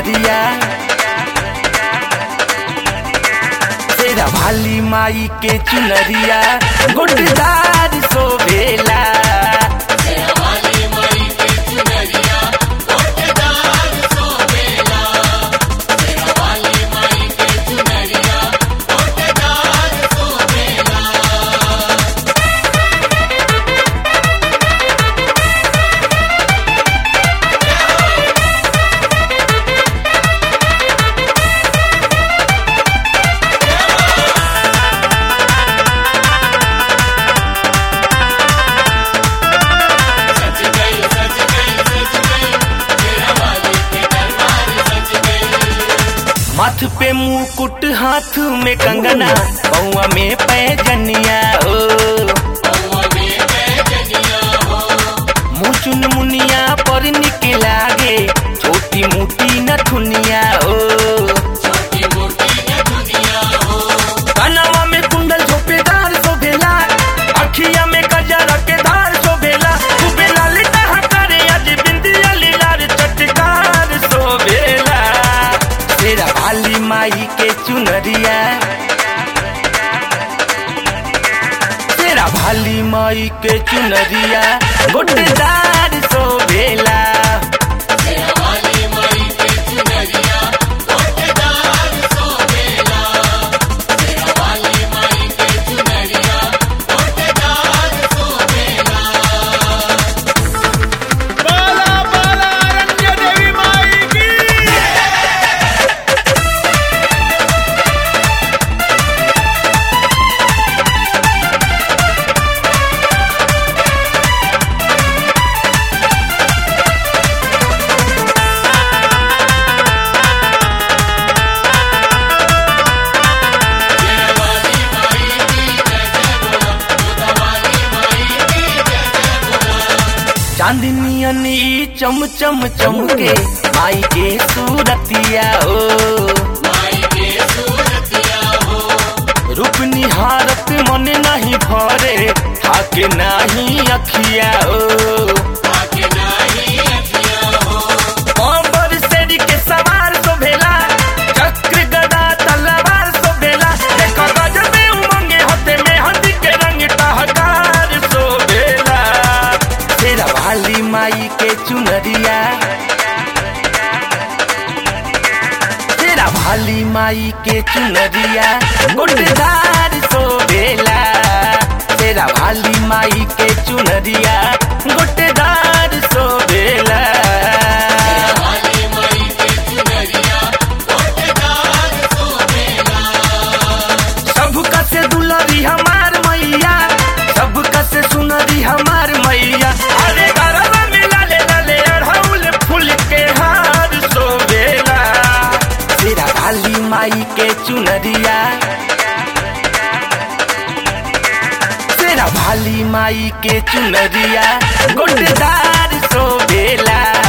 चुनरिया तेरा भाली माई के चुनरिया गुटदार सोभेला माथ पे मुकुट हाथ में कंगना पौआ में पैजनिया हो मुचुन मुनिया पर निक लागे छोटी मोटी नथुनिया हो कनवा में कुंडल झोपेदार शोभेला अखिया में गजर के धार शोभेला शोभेला लिटा करे आज बिंदिया लीलार चटकार शोभेला तेरा भाली माई के चुनरिया तेरा भाली माई के चुनरिया गोटेदार शोभेला बाला बाला अरण्य देवी माई की चांदनियन ई चम चम चमके माई के सूरतिया हो रूप निहारत मन नहीं भरे थाके नाही अखिया हो अंबर सेरी के सवार शोभेला चक्र गदा तलवार शोभेला देखो गजबे उमंगे होते में हंदी के रंग टहकार शोभेला तेरा भाली माई के चुनरिया तेरा भाली माई के चुनरिया गुटदार शोभेला तेरा भाली माई के चुनरिया गुटदार शोभेला सबका से दुलरी हमार मैया सबका से सुनरी हमार मैया अरे गरबा में लाले लाले अड़हुल फूल के हार सोवेला तेरा काली माई के चुनरिया तेरा भाली माई के चुनरिया गुटदार सोवेला